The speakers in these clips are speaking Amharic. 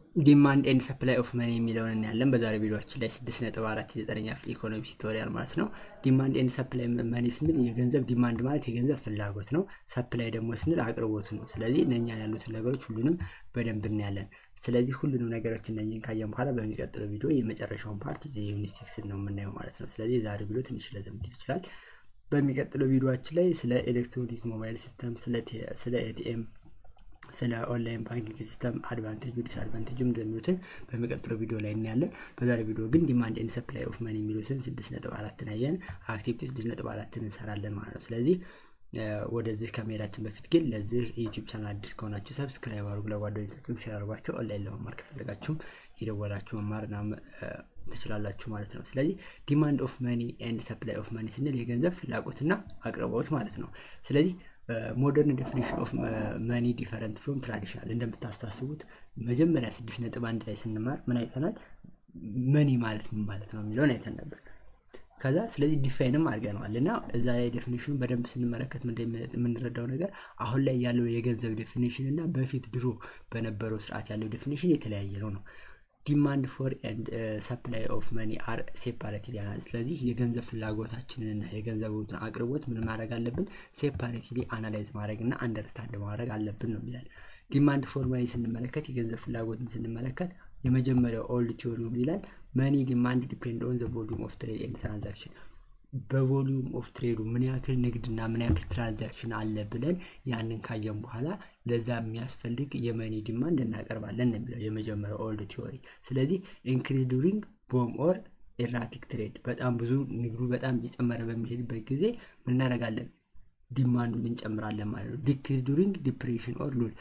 ዲማንድ ኤንድ ሰፕላይ ኦፍ መኒ የሚለውን እናያለን። በዛሬ ቪዲዮችን ላይ ስድስት ነጥብ አራት የዘጠነኛ ክፍል ኢኮኖሚክስ ቱቶሪያል ማለት ነው። ዲማንድ ኤንድ ሰፕላይ መኒ ስንል የገንዘብ ዲማንድ ማለት የገንዘብ ፍላጎት ነው። ሰፕላይ ደግሞ ስንል አቅርቦቱ ነው። ስለዚህ እነኛ ያሉትን ነገሮች ሁሉንም በደንብ እናያለን። ስለዚህ ሁሉንም ነገሮች እነኝን ካየን በኋላ በሚቀጥለው ቪዲዮ የመጨረሻውን ፓርት የዩኒት ሲክስን ነው የምናየው ማለት ነው። ስለዚህ የዛሬ ቪዲዮ ትንሽ ለዘም ሊል ይችላል። በሚቀጥለው ቪዲዮችን ላይ ስለ ኤሌክትሮኒክ ሞባይል ሲስተም፣ ስለ ኤቲኤም ስለ ኦንላይን ባንኪንግ ሲስተም አድቫንቴጁ ዲስአድቫንቴጁ እንደሚሉትን በሚቀጥለው ቪዲዮ ላይ እናያለን። በዛሬ ቪዲዮ ግን ዲማንድ ኤንድ ሰፕላይ ኦፍ መኒ የሚሉትን ስድስት ነጥብ አራትን አየን። አክቲቪቲ ስድስት ነጥብ አራትን እንሰራለን ማለት ነው። ስለዚህ ወደዚህ ከመሄዳችን በፊት ግን ለዚህ ዩቲዩብ ቻናል አዲስ ከሆናችሁ ሰብስክራይብ አድርጉ፣ ለጓደኞቻችሁም ሼር አድርጓቸው። ኦንላይን ለመማር ከፈለጋችሁም የደወላችሁ መማርና ትችላላችሁ ማለት ነው። ስለዚህ ዲማንድ ኦፍ መኒ ኤንድ ሰፕላይ ኦፍ መኒ ስንል የገንዘብ ፍላጎትና አቅርቦት ማለት ነው። ስለዚህ ሞደርን ዴፊኒሽን ኦፍ መኒ ዲፈረንት ፍሮም ትራዲሽናል እንደምታስታስቡት መጀመሪያ ስድስት ነጥብ አንድ ላይ ስንማር ምን አይተናል? መኒ ማለት ምን ማለት ነው የሚለውን አይተን ነበር። ከዛ ስለዚህ ዲፋይንም አድርገነዋል እና እዛ ላይ ዴፊኒሽኑ በደንብ ስንመለከት የምንረዳው ነገር አሁን ላይ ያለው የገንዘብ ዴፊኒሽን እና በፊት ድሮ በነበረው ስርዓት ያለው ዴፊኒሽን የተለያየ ነው ነው ዲማንድ ፎር ኤንድ ሰፕላይ ኦፍ መኒ አር ሴፓሬትሊ ያናል። ስለዚህ የገንዘብ ፍላጎታችንንና የገንዘቡን አቅርቦት ምን ማድረግ አለብን? ሴፓሬትሊ አናላይዝ ማድረግ እና አንደርስታንድ ማድረግ አለብን ነው የሚላል። ዲማንድ ፎር መኒ ስንመለከት የገንዘብ ፍላጎትን ስንመለከት የመጀመሪያው ኦልድ ቲዮሪ ይላል መኒ ዲማንድ ዲፔንድ ኦን ዘ ቮሊዩም ኦፍ ትሬድ ኤንድ ትራንዛክሽን በቮሊዩም ኦፍ ትሬዱ ምን ያክል ንግድና ምን ያክል ትራንዛክሽን አለ ብለን ያንን ካየን በኋላ ለዛ የሚያስፈልግ የመኒ ዲማንድ እናቀርባለን የሚለው የመጀመሪያው ኦልድ ቲዮሪ። ስለዚህ ኢንክሪዝ ዱሪንግ ቦም ኦር ኤራቲክ ትሬድ በጣም ብዙ ንግዱ በጣም እየጨመረ በሚሄድበት ጊዜ ምን እናደርጋለን? ዲማንዱን እንጨምራለን ማለት ነው። ዲክሪዝ ዱሪንግ ዲፕሬሽን ኦር ሉል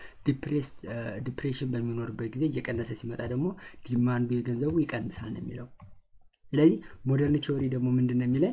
ዲፕሬሽን በሚኖርበት ጊዜ እየቀነሰ ሲመጣ ደግሞ ዲማንዱ የገንዘቡ ይቀንሳል ነው የሚለው። ስለዚህ ሞደርን ቲዎሪ ደግሞ ምንድን ነው የሚለን?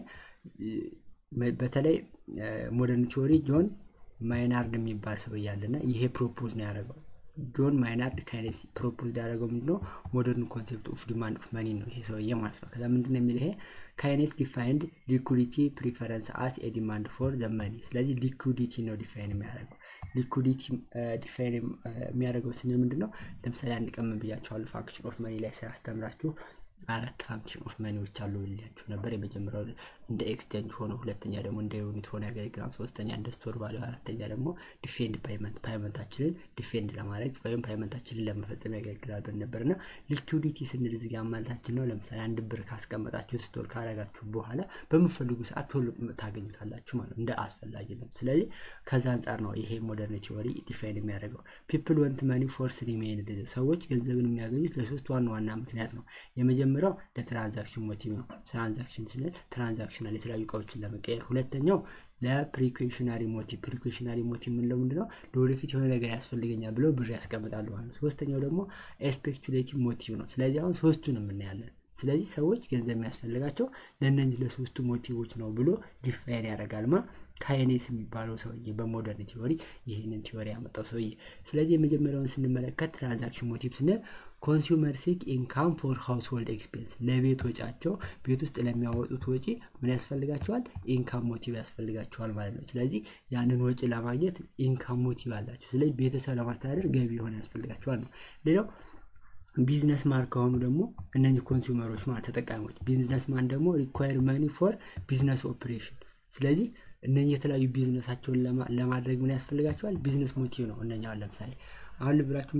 በተለይ ሞደርን ቲዎሪ ጆን ማይናርድ የሚባል ሰው እያለና ይሄ ፕሮፖዝ ነው ያደረገው። ጆን ማይናርድ ካይኔስ ፕሮፖዝ ያደረገው ምንድነው? ሞደርን ኮንሴፕት ኦፍ ዲማንድ ኦፍ መኒ ነው ይሄ ሰውዬ ማለት ነው። ከዛ ምንድነው የሚል ይሄ ካይኔስ ዲፋይንድ ሊኩዲቲ ፕሪፈረንስ አስ ኤ ፎር ዘ መኒ። ስለዚህ ሊኩዲቲ ነው ዲፋይን የሚያደርገው። ሊኩዲቲ ዲፋይን የሚያደርገው ስንል ምንድነው? ለምሳሌ አንድ ቀን ምን ብያቸዋለሁ? ፋንክሽን ኦፍ መኒ ላይ ስራ አስተምራችሁ አራት ፋንክሽን ኦፍ መኒዎች አሉ ብያችሁ ነበር። የመጀመሪያው እንደ ኤክስቼንጅ ሆኖ፣ ሁለተኛ ደግሞ እንደ ዩኒት ሆኖ ያገለግላል። ሶስተኛ እንደ ስቶር ቫሊዩ፣ አራተኛ ደግሞ ዲፌንድ ፓይመንት ፓይመንታችንን ዲፌንድ ለማድረግ ወይም ፓይመንታችንን ለመፈጸም ያገለግላል ብለን ነበር እና ሊኩዲቲ ስንል እዚህ ጋር ማለታችን ነው። ለምሳሌ አንድ ብር ካስቀመጣችሁ ስቶር ካረጋችሁ በኋላ በምፈልጉ ሰዓት ቶሎ ታገኙታላችሁ ማለት እንደ አስፈላጊ ነው። ስለዚህ ከዛ አንጻር ነው ይሄ ሞደርን ቲዎሪ ዲፋይን የሚያደርገው። ፒፕል ወንት መኒ ፎር ስሪ ሜን ሰዎች ገንዘብን የሚያገኙት ለሶስት ዋና ዋና ምክንያት ነው። የመጀመሪያው ለትራንዛክሽን ሞቲቭ ነው። ትራንዛክሽን ስንል ትራንዛክሽናል የተለያዩ እቃዎችን ለመቀየር። ሁለተኛው ለፕሪኮሽናሪ ሞቲቭ ፕሪኮሽናሪ ሞቲቭ የምንለው ምንድነው? ለወደፊት የሆነ ነገር ያስፈልገኛል ብለው ብር ያስቀምጣሉ ማለት ነው። ሶስተኛው ደግሞ ኤስፔኩሌቲቭ ሞቲቭ ነው። ስለዚህ አሁን ሶስቱን የምናያለን። ስለዚህ ሰዎች ገንዘብ የሚያስፈልጋቸው ለእነዚህ ለሶስቱ ሞቲቮች ነው ብሎ ዲፋይን ያደርጋል ማ ካይኔስ የሚባለው ሰውዬ በሞደርን ቲዎሪ ይህንን ቲዎሪ ያመጣው ሰውዬ። ስለዚህ የመጀመሪያውን ስንመለከት ትራንዛክሽን ሞቲቭ ስንል ኮንሱመር ሲክ ኢንካም ፎር ሃውስሆልድ ኤክስፔንስ ለቤት ወጫቸው ቤት ውስጥ ለሚያወጡት ወጪ ምን ያስፈልጋቸዋል? ኢንካም ሞቲቭ ያስፈልጋቸዋል ማለት ነው። ስለዚህ ያንን ወጪ ለማግኘት ኢንካም ሞቲቭ አላቸው። ስለዚህ ቤተሰብ ለማስተዳደር ገቢ የሆነ ያስፈልጋቸዋል ነው። ሌላው ቢዝነስ ማን ከሆኑ ደግሞ እነዚህ ኮንሱመሮች ማለት ተጠቃሚዎች፣ ቢዝነስ ማን ደግሞ ሪኳየር መኒ ፎር ቢዝነስ ኦፕሬሽን። ስለዚህ እነዚህ የተለያዩ ቢዝነሳቸውን ለማድረግ ምን ያስፈልጋቸዋል? ቢዝነስ ሞቲቭ ነው። እነኛ ለምሳሌ አሁን ልብላችሁ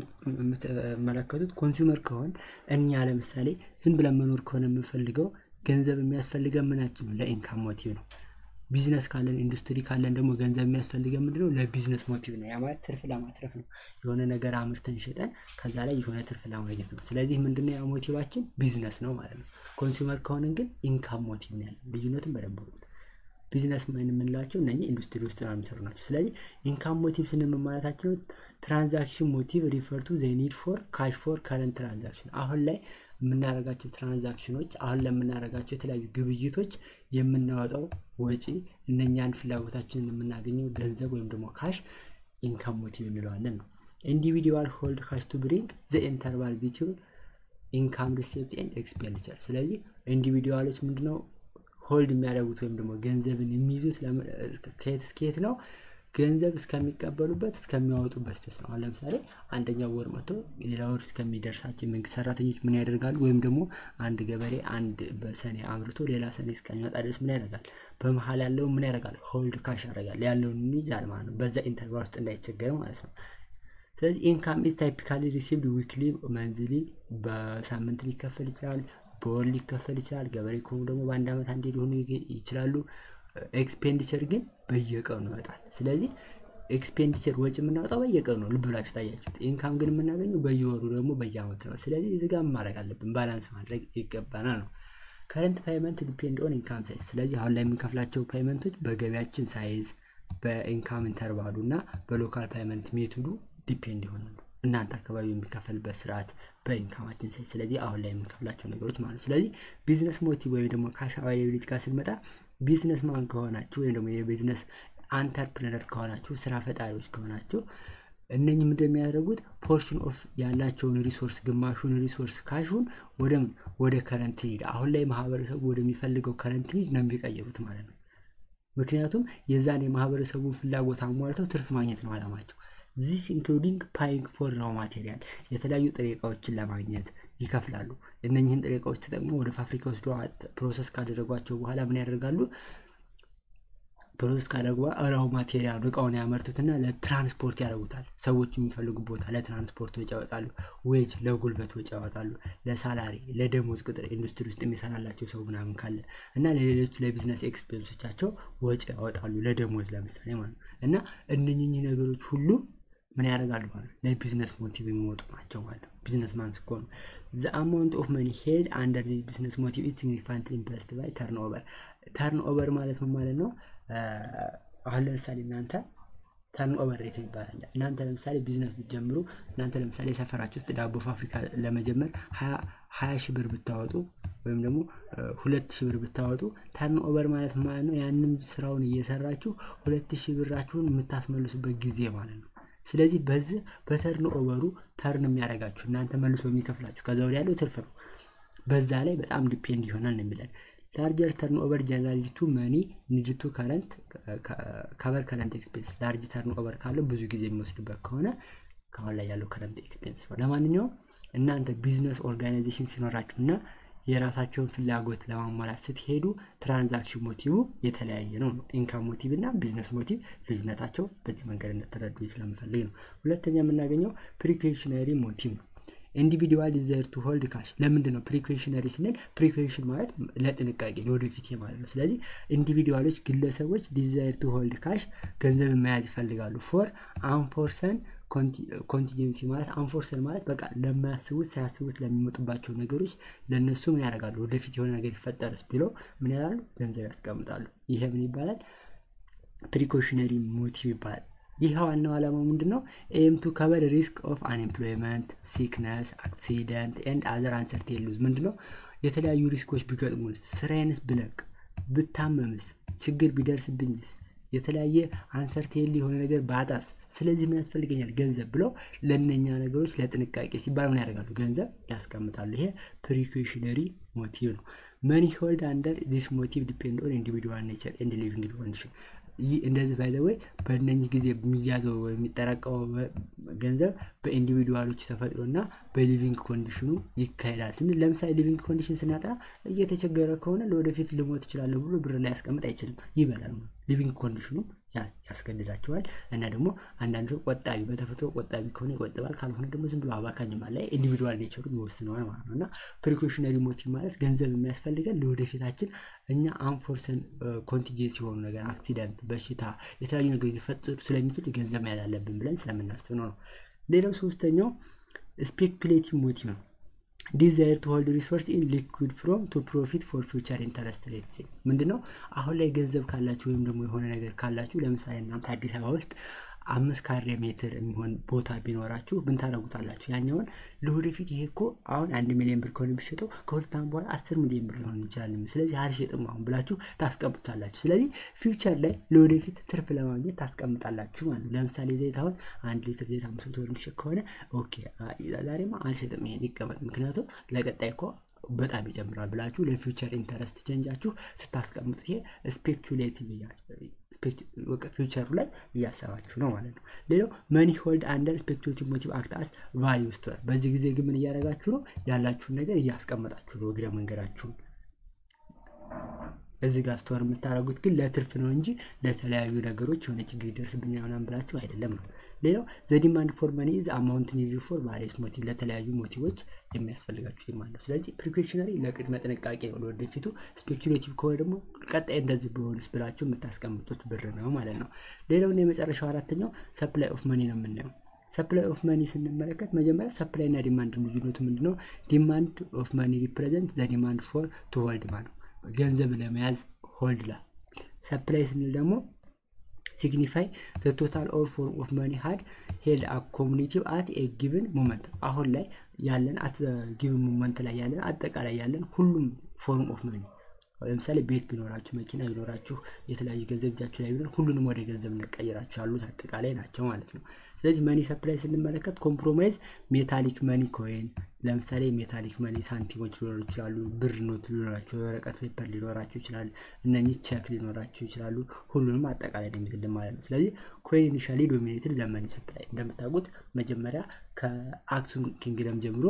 የምትመለከቱት ኮንሱመር ከሆን እኛ ለምሳሌ ዝም ብለን መኖር ከሆነ የምንፈልገው ገንዘብ የሚያስፈልገን ምናችን ነው? ለኢንካም ሞቲቭ ነው። ቢዝነስ ካለን ኢንዱስትሪ ካለን ደግሞ ገንዘብ የሚያስፈልገን ምንድነው? ለቢዝነስ ሞቲቭ ነው። ያ ማለት ትርፍ ለማትረፍ ነው። የሆነ ነገር አምርተን ሸጠን ከዛ ላይ የሆነ ትርፍ ለማግኘት ነው። ስለዚህ ምንድነው ያ ሞቲቫችን ቢዝነስ ነው ማለት ነው። ኮንሱመር ከሆንን ግን ኢንካም ሞቲቭ ነው ያለን። ልዩነትን በደንብ ቢዝነስ ማን የምንላቸው እነ ኢንዱስትሪ ውስጥ ነው የሚሰሩ ናቸው። ስለዚህ ኢንካም ሞቲቭ ስንል ማለታችን ነው። ትራንዛክሽን ሞቲቭ ሪፈርቱ ዘ ኒድ ፎር ካሽ ፎር ከረንት ትራንዛክሽን አሁን ላይ የምናደርጋቸው ትራንዛክሽኖች አሁን ለምናደርጋቸው የተለያዩ ግብይቶች የምናወጣው ወጪ እነኛን ፍላጎታችንን የምናገኘው ገንዘብ ወይም ደግሞ ካሽ ኢንካም ሞቲቭ እንለዋለን ነው። ኢንዲቪዲዋል ሆልድ ካሽ ቱ ብሪንግ ዘ ኢንተርቫል ቢትዊን ኢንካም ሪሴፕት ኤንድ ኤክስፔንዲቸር። ስለዚህ ኢንዲቪዲዋሎች ምንድነው ሆልድ የሚያደርጉት ወይም ደግሞ ገንዘብን የሚይዙት ከየት እስከየት ነው? ገንዘብ እስከሚቀበሉበት እስከሚያወጡበት ድረስ ነው። አሁን ለምሳሌ አንደኛው ወር መጥቶ ሌላ ወር እስከሚደርሳቸው የመንግስት ሰራተኞች ምን ያደርጋሉ? ወይም ደግሞ አንድ ገበሬ አንድ በሰኔ አምርቶ ሌላ ሰኔ እስከሚመጣ ድረስ ምን ያደርጋል? በመሀል ያለውን ምን ያደርጋል? ሆልድ ካሽ ያደርጋል። ያለውን ይይዛል ማለት ነው። በዛ ኢንተርቫል ውስጥ እንዳይቸገር ማለት ነው። ስለዚህ ኢንካም ኢዝ ታይፒካሊ ሪሲቭድ ዊክሊ፣ መንዝሊ፣ በሳምንት ሊከፈል ይችላል፣ በወር ሊከፈል ይችላል። ገበሬ ከሆኑ ደግሞ በአንድ ዓመት አንዴ ሊሆኑ ይችላሉ። ኤክስፔንዲቸር ግን በየቀኑ ይወጣል። ስለዚህ ኤክስፔንዲቸር ወጪ የምናወጣው በየቀኑ ነው። ልብ ብላችሁ ታያችሁት። ኢንካም ግን የምናገኘው በየወሩ ደግሞ በየአመቱ ነው። ስለዚህ እዚህ ጋር ማድረግ አለብን፣ ባላንስ ማድረግ ይገባናል ነው። ከረንት ፓይመንት ዲፔንድ ኦን ኢንካም ሳይዝ። ስለዚህ አሁን ላይ የምንከፍላቸው ፓይመንቶች በገቢያችን ሳይዝ፣ በኢንካም ኢንተርቫሉ እና በሎካል ፓይመንት ሜቶዱ ዲፔንድ ይሆናሉ። እናንተ አካባቢ የሚከፈልበት ስርዓት በኢንካማችን ሳይዝ። ስለዚህ አሁን ላይ የምንከፍላቸው ነገሮች ማለት ነው። ስለዚህ ቢዝነስ ሞቲቭ ወይም ደግሞ ካሽ አቫይላቢሊቲ ጋር ስንመጣ ቢዝነስ ማን ከሆናችሁ ወይም ደግሞ የቢዝነስ አንተርፕረነር ከሆናችሁ ስራ ፈጣሪዎች ከሆናችሁ እነኝም እንደሚያደርጉት ፖርሽን ኦፍ ያላቸውን ሪሶርስ ግማሹን ሪሶርስ ካሹን ወደ ወደ ከረንት ኒድ አሁን ላይ ማህበረሰቡ ወደሚፈልገው ከረንት ኒድ ነው የሚቀይሩት ማለት ነው። ምክንያቱም የዛን የማህበረሰቡን ፍላጎት አሟልተው ትርፍ ማግኘት ነው አላማቸው። ዚስ ኢንክሉዲንግ ፓይንግ ፎር ራው ማቴሪያል የተለያዩ ጥሬ እቃዎችን ለማግኘት ይከፍላሉ። እነኝህን ጥሬ እቃዎች ተጠቅመው ወደ ፋብሪካ ወስዶ ፕሮሰስ ካደረጓቸው በኋላ ምን ያደርጋሉ? ፕሮሰስ ካደረጉ ራው ማቴሪያል እቃውን ያመርቱትና ለትራንስፖርት ያደርጉታል። ሰዎች የሚፈልጉ ቦታ ለትራንስፖርት ወጪ ያወጣሉ። ዌጅ ለጉልበት ወጪ ያወጣሉ። ለሳላሪ ለደሞዝ ቅጥር ኢንዱስትሪ ውስጥ የሚሰራላቸው ሰው ምናምን ካለ እና ለሌሎች ለቢዝነስ ኤክስፔንሶቻቸው ወጪ ያወጣሉ። ለደሞዝ ለምሳሌ ማለት ነው እና እነኝህ ነገሮች ሁሉ ምን ያደርጋሉ ማለት ነው ለቢዝነስ ሞቲቭ የሚወጡ ናቸው ማለት ነው። ቢዝነስ ማን ስኮኑ ዘ አማውንት ኦፍ መኒ ሄድ አንደር ዚስ ቢዝነስ ሞቲቭ ኢዝ ሲግኒፊካንትሊ ኢምፕረስድ ባይ ተርን ኦቨር። ተርን ኦቨር ማለት ነው ማለት ነው አሁን ለምሳሌ እናንተ ተርን ኦቨር ሬት ይባላል። እናንተ ለምሳሌ ቢዝነስ ብትጀምሩ እናንተ ለምሳሌ ሰፈራችሁ ውስጥ ዳቦ ፋብሪካ ለመጀመር ሀያ ሺህ ብር ብታወጡ ወይም ደግሞ ሁለት ሺህ ብር ብታወጡ ተርን ኦቨር ማለት ማለት ነው ያንም ስራውን እየሰራችሁ ሁለት ሺህ ብራችሁን የምታስመልሱበት ጊዜ ማለት ነው። ስለዚህ በዚህ በተርን ኦቨሩ ተርን የሚያደርጋችሁ እናንተ መልሶ የሚከፍላችሁ ከዛ ወዲያ ያለው ትርፍ ነው። በዛ ላይ በጣም ዲፔንድ ይሆናል ነው የሚለን ላርጀር ተርን ኦቨር ጀነራሊ ቱ መኒ ኒድ ቱ ከረንት ከቨር ከረንት ኤክስፔንስ ላርጅ ተርን ኦቨር ካለው ብዙ ጊዜ የሚወስድበት ከሆነ ከአሁን ላይ ያለው ከረንት ኤክስፔንስ ነው። ለማንኛውም እናንተ ቢዝነስ ኦርጋናይዜሽን ሲኖራችሁ እና የራሳቸውን ፍላጎት ለማሟላት ስትሄዱ ትራንዛክሽን ሞቲቭ የተለያየ ነው ነው ኢንካም ሞቲቭ እና ቢዝነስ ሞቲቭ ልዩነታቸው በዚህ መንገድ እንደተረዱ ስለምፈልግ ነው። ሁለተኛ የምናገኘው ፕሪኮሽነሪ ሞቲቭ ነው። ኢንዲቪዲዋል ዲዛይር ቱ ሆልድ ካሽ ለምንድን ነው ፕሪኮሽነሪ ስንል ፕሪኮሽን ማለት ለጥንቃቄ ለወደፊት ማለት ነው ስለዚህ ኢንዲቪዲዋሎች ግለሰቦች ዲዛይር ቱ ሆልድ ካሽ ገንዘብ መያዝ ይፈልጋሉ ፎር አንፎርሰን ኮንቲጀንሲ ማለት አንፎርሰን ማለት በቃ ለማያስቡት ሳያስቡት ለሚመጡባቸው ነገሮች ለእነሱ ምን ያደርጋሉ ወደፊት የሆነ ነገር ይፈጠርስ ብለው ምን ያላሉ ገንዘብ ያስቀምጣሉ ይሄ ምን ይባላል ፕሪኮሽነሪ ሞቲቭ ይባላል ይህ ዋናው ዓላማው ምንድን ነው? ኤም ቱ ከቨር ሪስክ ኦፍ አንኤምፕሎይመንት ሲክነስ አክሲደንት ኤንድ አዘር አንሰርቴን ሉዝ ምንድን ነው? የተለያዩ ሪስኮች ቢገጥሙንስ፣ ስራዬንስ ብለቅ፣ ብታመምስ፣ ችግር ቢደርስብኝስ፣ የተለያየ አንሰርቴን የሆነ ነገር ባጣስ፣ ስለዚህ ምን ያስፈልገኛል? ገንዘብ ብለው ለእነኛ ነገሮች ለጥንቃቄ ሲባል ምን ያደርጋሉ? ገንዘብ ያስቀምጣሉ። ይሄ ፕሪኮሽነሪ ሞቲቭ ነው። መኒ ሆልድ አንደር ዚስ ሞቲቭ ዲፔንድ ኦን ኢንዲቪዱዋል ኔቸር ኤንድ ሊቪንግ ኮንዲሽን ይህ እንደዚህ ባይ ወይ በእነኚህ ጊዜ የሚያዘው የሚጠራቀመው ገንዘብ በኢንዲቪዱዋሎች ተፈጥሮ እና በሊቪንግ ኮንዲሽኑ ይካሄዳል ስንል ለምሳሌ ሊቪንግ ኮንዲሽን ስናጠና እየተቸገረ ከሆነ ለወደፊት ልሞት ይችላለሁ ብሎ ብር ላይ ያስቀምጥ አይችልም ይበላል ሊቪንግ ኮንዲሽኑ ያስገድዳቸዋል እና ደግሞ አንዳንድ ሰው ቆጣቢ በተፈጥሮ ቆጣቢ ከሆነ ይቆጥባል ካልሆነ ደግሞ ዝም ብሎ አባካኝ ላይ ኢንዲቪዱዋል ኔቸሩ ይወስነዋል ማለት ነው እና ፕሪኮሽነሪ ሞቲቭ ማለት ገንዘብ የሚያስፈልገን ለወደፊታችን እኛ አንፎርሰን ኮንቲጀንስ የሆኑ ነገር አክሲደንት በሽታ የተለያዩ ነገር ሊፈጥሩ ስለሚችል ገንዘብ መያዝ አለብን ብለን ስለምናስብ ነው ነው ሌላው ሶስተኛው ስፔኩሌቲቭ ሞቲቭ ነው ዲዛይር ቱ ሆልድ ሪሶርስ ኢን ሊኩድ ፍሮም ቱ ፕሮፊት ፎር ፊውቸር ኢንተረስት ሬት ምንድነው አሁን ላይ ገንዘብ ካላችሁ ወይም ደግሞ የሆነ ነገር ካላችሁ ለምሳሌ እናንተ አዲስ አበባ ውስጥ አምስት ካሬ ሜትር የሚሆን ቦታ ቢኖራችሁ ምን ታደረጉታላችሁ ያኛውን ለወደፊት ይሄ እኮ አሁን አንድ ሚሊዮን ብር ከሆነ የሚሸጠው ከሁለት ዓመት በኋላ አስር ሚሊዮን ብር ሊሆን ይችላል ስለዚህ አልሸጥም አሁን ብላችሁ ታስቀምጡታላችሁ ስለዚህ ፊውቸር ላይ ለወደፊት ትርፍ ለማግኘት ታስቀምጣላችሁ ማለት ነው ለምሳሌ ዘይት አሁን አንድ ሊትር ዘይት አምስት መቶ ብር የሚሸጥ ከሆነ ኦኬ ዛሬማ አልሸጥም ይሄን ይቀመጥ ምክንያቱም ለቀጣይ እኮ በጣም ይጨምራል ብላችሁ ለፊውቸር ኢንተረስት ቼንጃችሁ ስታስቀምጡት ይሄ ስፔኩሌቲቭ ፊውቸሩ ላይ እያሰባችሁ ነው ማለት ነው። ሌላው መኒ ሆልድ አንደር ስፔኩሌቲቭ ሞቲቭ አክት አስ ቫሊዩ ስቶር። በዚህ ጊዜ ግን ምን እያደረጋችሁ ነው? ያላችሁን ነገር እያስቀመጣችሁ ነው እግረ መንገዳችሁን እዚህ ጋር ስቶር የምታደርጉት ግን ለትርፍ ነው እንጂ ለተለያዩ ነገሮች የሆነ ችግር ይደርስብኛል ምናምን ብላችሁ አይደለም ነው። ሌላው ዘዲማንድ ፎር መኒ ኢዝ አማውንት ኒድድ ፎር ቫሪየስ ሞቲቭ ለተለያዩ ሞቲቮች የሚያስፈልጋችሁ ዲማንድ ነው። ስለዚህ ፕሪኮሽነሪ ለቅድመ ጥንቃቄ ነው ለወደፊቱ። ስፔኩሌቲቭ ከሆነ ደግሞ ቀጣይ እንደዚህ ቢሆንስ ብላችሁ የምታስቀምጡት ብር ነው ማለት ነው። ሌላውና የመጨረሻው አራተኛው ሰፕላይ ኦፍ መኒ ነው የምናየው። ሰፕላይ ኦፍ መኒ ስንመለከት መጀመሪያ ሰፕላይ እና ዲማንድ ልዩነቱ ምንድነው? ዲማንድ ኦፍ መኒ ሪፕሬዘንት ዘ ዲማንድ ፎር ቱ ሆልድ ማለት ገንዘብ ለመያዝ ሆልድ ላ ሰፕላይ ስንል ደግሞ ሲግኒፋይ ዘ ቶታል ኦር ፎርም ኦፍ መኒ ሀድ ሄልድ አኮሙኒቲቭ አት ኤ ጊቭን ሞመንት አሁን ላይ ያለን አት ጊቭን ሞመንት ላይ ያለን አጠቃላይ ያለን ሁሉም ፎርም ኦፍ መኒ ለምሳሌ ቤት ቢኖራችሁ መኪና ቢኖራችሁ የተለያዩ ገንዘብ እጃችሁ ላይ ቢኖር ሁሉንም ወደ ገንዘብ እንቀይራችሁ ያሉት አጠቃላይ ናቸው ማለት ነው። ስለዚህ መኒ ሰፕላይ ስንመለከት ኮምፕሮማይዝ ሜታሊክ መኒ ኮይን ለምሳሌ ሜታሊክ መኒ ሳንቲሞች ሊኖሩ ይችላሉ። ብር ኖት ሊኖራቸው፣ የወረቀት ፔፐር ሊኖራቸው ይችላል። እነኚህ ቼክ ሊኖራቸው ይችላሉ። ሁሉንም አጠቃላይ ነው የሚዝልን ማለት ነው። ስለዚህ ኮይን ኢኒሻሊ ዶሚኔትድ ዘ መኒ ሰፕላይ እንደምታውቁት መጀመሪያ ከአክሱም ኪንግደም ጀምሮ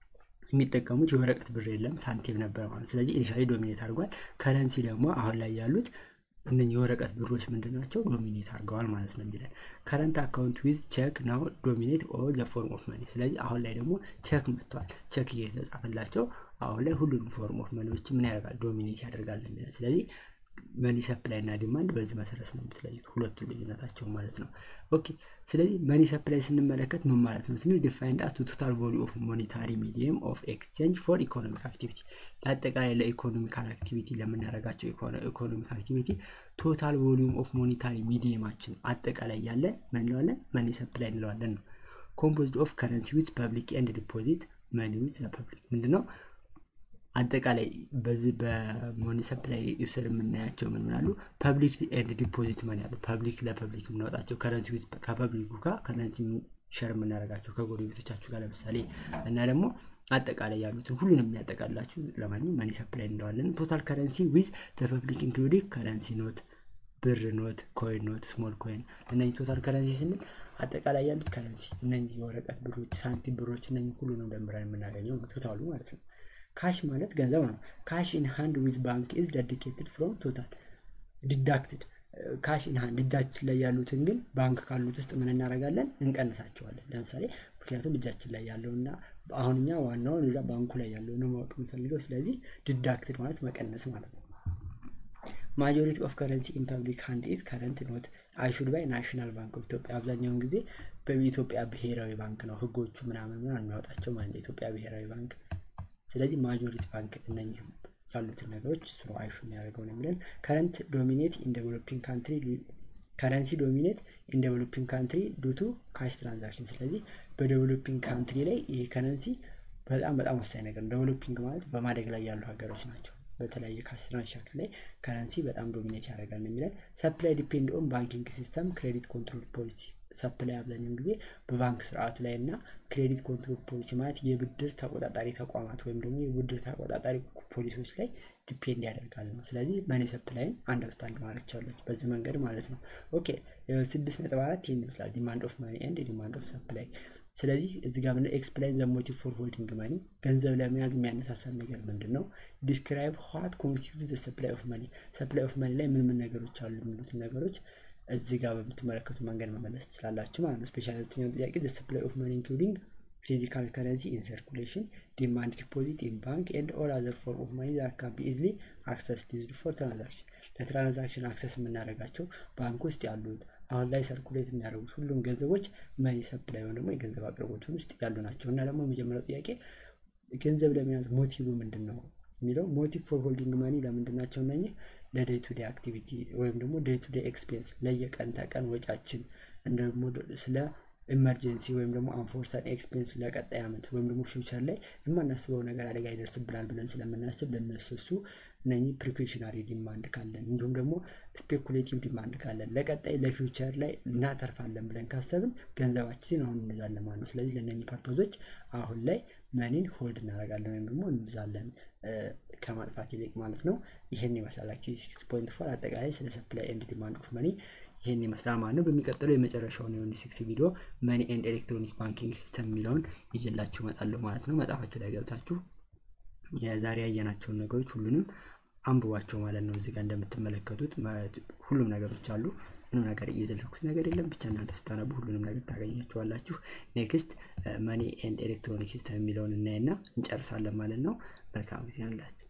የሚጠቀሙት የወረቀት ብር የለም ሳንቲም ነበር ማለት ስለዚህ ኢኒሻሊ ዶሚኔት አድርጓል። ከረንሲ ደግሞ አሁን ላይ ያሉት እነኚህ የወረቀት ብሮች ምንድን ናቸው? ዶሚኔት አድርገዋል ማለት ነው የሚለን ከረንት አካውንት ዊዝ ቼክ ናው ዶሚኔት ኦል ዘ ፎርም ኦፍ መኒ። ስለዚህ አሁን ላይ ደግሞ ቼክ መጥተዋል። ቼክ እየተጻፈላቸው አሁን ላይ ሁሉንም ፎርም ኦፍ መኒዎች ምን ያደርጋል? ዶሚኔት ያደርጋል የሚለን ስለዚህ መኒ ሰፕላይ እና ዲማንድ በዚህ መሰረት ነው የምትለዩት ሁለቱ ልዩነታቸው ማለት ነው። ኦኬ ስለዚህ መኒ ሰፕላይ ስንመለከት ምን ማለት ነው ስንል ዲፋይንድ አስ ቶታል ቮሊ ኦፍ ሞኔታሪ ሚዲየም ኦፍ ኤክስቼንጅ ፎር ኢኮኖሚክ አክቲቪቲ ለአጠቃላይ ለኢኮኖሚካል አክቲቪቲ ለምናደርጋቸው ኢኮኖሚክ አክቲቪቲ ቶታል ቮሊዩም ኦፍ ሞኔታሪ ሚዲየማችን አጠቃላይ ያለን ምን እንለዋለን? መኒ ሰፕላይ እንለዋለን ነው። ኮምፖዝድ ኦፍ ከረንሲ ዊዝ ፐብሊክ ኤንድ ዲፖዚት መኒ ዊዝ ፐብሊክ ምንድነው? አጠቃላይ በዚህ በሞኒ ሰፕላይ ስር የምናያቸው ምን ምናሉ ፐብሊክ ኤንድ ዲፖዚት መኒ አሉ። ፐብሊክ ለፐብሊክ የምናወጣቸው ከረንሲ ከፐብሊኩ ጋር ከረንሲ ሸር የምናደርጋቸው ከጎረቤቶቻችሁ ጋር ለምሳሌ እና ደግሞ አጠቃላይ ያሉትን ሁሉንም የሚያጠቃላችሁ ለማንኛውም መኒ ሰፕላይ እንለዋለን። ቶታል ከረንሲ ዊዝ ፐብሊክ ኢንክሉዲንግ ከረንሲ ኖት፣ ብር ኖት፣ ኮይን ኖት፣ ስሞል ኮይን እነዚህ ቶታል ከረንሲ ስንል አጠቃላይ ያሉት ከረንሲ እነዚህ የወረቀት ብሮች፣ ሳንቲም ብሮች እነዚህ ሁሉንም ደምረን የምናገኘው ቶታሉ ማለት ነው። ካሽ ማለት ገንዘብ ነው። ካሽ ኢን ሃንድ ዊዝ ባንክ ኢዝ ዴዲኬትድ ፍሮም ቶታል ዲዳክትድ ካሽ ኢን ሃንድ እጃችን ላይ ያሉትን ግን ባንክ ካሉት ውስጥ ምን እናደርጋለን? እንቀንሳቸዋለን። ለምሳሌ ምክንያቱም እጃችን ላይ ያለውና አሁን እኛ ዋናውን እዛ ባንኩ ላይ ያለው ነው ማወቅ የምፈልገው። ስለዚህ ዲዳክትድ ማለት መቀነስ ማለት ነው። ማጆሪቲ ኦፍ ከረንሲ ኢን ፐብሊክ ሃንድ ኢዝ ከረንት ኖት አይሹድ ባይ ናሽናል ባንክ ኦፍ ኢትዮጵያ። አብዛኛውን ጊዜ በኢትዮጵያ ብሔራዊ ባንክ ነው ህጎቹ ምናምን ምናምን የሚያወጣቸው ማለት የኢትዮጵያ ብሔራዊ ባንክ ስለዚህ ማጆሪቲ ባንክ እነኝህ ያሉትን ነገሮች እሱ ነው አይሹ የሚያደርገው ነው የሚለን። ከረንት ዶሚኔት ኢን ዴቨሎፒንግ ካንትሪ ከረንሲ ዶሚኔት ኢን ዴቨሎፒንግ ካንትሪ ዱቱ ካሽ ትራንዛክሽን። ስለዚህ በዴቨሎፒንግ ካንትሪ ላይ ይህ ከረንሲ በጣም በጣም ወሳኝ ነገር ነው። ዴቨሎፒንግ ማለት በማደግ ላይ ያሉ ሀገሮች ናቸው። በተለያየ ካሽ ትራንዛክሽን ላይ ከረንሲ በጣም ዶሚኔት ያደርጋል ነው የሚለን። ሰፕላይ ዲፔንድ ኦን ባንኪንግ ሲስተም ክሬዲት ኮንትሮል ፖሊሲ ሰፕላይ አብዛኛውን ጊዜ በባንክ ስርዓቱ ላይ እና ክሬዲት ኮንትሮል ፖሊሲ ማለት የብድር ተቆጣጣሪ ተቋማት ወይም ደግሞ የብድር ተቆጣጣሪ ፖሊሶች ላይ ዲፔንድ ያደርጋል ነው። ስለዚህ መኒ ሰፕላይን አንደርስታንድ ማድረግ ቻለች በዚህ መንገድ ማለት ነው። ኦኬ ስድስት ነጥብ አራት ይህን ይመስላል ዲማንድ ኦፍ መኒ ኤንድ ዲማንድ ኦፍ ሰፕላይ። ስለዚህ እዚህ ጋር ምንድነው ኤክስፕላይን ዘ ሞቲቭ ፎር ሆልዲንግ መኒ ገንዘብ ለመያዝ የሚያነሳሳን ነገር ምንድን ነው? ዲስክራይብ ዋት ኮንስቲቱት ዘ ሰፕላይ ኦፍ መኒ ሰፕላይ ኦፍ መኒ ላይ ምን ምን ነገሮች አሉ የሚሉትን ነገሮች እዚህ ጋር በምትመለከቱ መንገድ መመለስ ትችላላችሁ ማለት ነው። ስፔሻል ሁለተኛው ጥያቄ ዘ ሰፕላይ ኦፍ መኒ ኢንክሉዲንግ ፊዚካል ከረንሲ ኢን ሰርኩሌሽን ዲማንድ ዲፖዚት ኢን ባንክ ኤንድ ኦል አዘር ፎርም ኦፍ መኒ ዛት ካን ቢ ኢዝሊ አክሰስ ዩዝድ ፎር ትራንዛክሽን ለትራንዛክሽን አክሰስ የምናደርጋቸው ባንክ ውስጥ ያሉት አሁን ላይ ሰርኩሌት የሚያደርጉት ሁሉም ገንዘቦች መኒ ሰፕላይ ወይም ደግሞ የገንዘብ አቅርቦቱን ውስጥ ያሉ ናቸው እና ደግሞ የመጀመሪያው ጥያቄ ገንዘብ ለመያዝ ሞቲቭ ምንድን ነው የሚለው ሞቲቭ ፎር ሆልዲንግ መኒ ለምንድን ናቸው እነኚህ ለዴይ ቱ ዴይ አክቲቪቲ ወይም ደግሞ ዴይ ቱ ዴይ ኤክስፔንስ ለየቀን ተቀን ወጫችን ደግሞ ስለ ኢመርጀንሲ ወይም ደግሞ አንፎርሳን ኤክስፔንስ ለቀጣይ ዓመት ወይም ደግሞ ፊውቸር ላይ የማናስበው ነገር አደጋ ይደርስብናል ብለን ስለምናስብ ለነሰሱ እነኚህ ፕሪኮሽናሪ ዲማንድ ካለን እንዲሁም ደግሞ ስፔኩሌቲቭ ዲማንድ ካለን ለቀጣይ ለፊውቸር ላይ እናተርፋለን ብለን ካሰብን ገንዘባችን አሁን እንይዛለን ማለት ነው። ስለዚህ ለእነኚህ ፐርፖዞች አሁን ላይ መኒን ሆልድ እናደርጋለን ወይም ደግሞ እንብዛለን ከማጥፋት ይልቅ ማለት ነው። ይህን ይመስላል ሲክስ ፖይንት ፎር አጠቃላይ ስለ ሰፕላይ ኤንድ ዲማንድ ኦፍ መኒ ይህን ይመስላል ማለት ነው። በሚቀጥለው የመጨረሻውን የሆነ ሲክስ ቪዲዮ መኒ ኤንድ ኤሌክትሮኒክ ባንኪንግ ሲስተም የሚለውን ይዤላችሁ እመጣለሁ ማለት ነው። መጽሐፋችሁ ላይ ገብታችሁ የዛሬ ያየናቸውን ነገሮች ሁሉንም አንብቧቸው ማለት ነው። እዚህ ጋር እንደምትመለከቱት ሁሉም ነገሮች አሉ። ምንም ነገር እየዘለኩት ነገር የለም። ብቻ እናንተ ስታነቡ ሁሉንም ነገር ታገኛቸዋላችሁ። ኔክስት መኒ ኤንድ ኤሌክትሮኒክ ሲስተም የሚለውን እናይና እንጨርሳለን ማለት ነው። መልካም ጊዜ አላችሁ።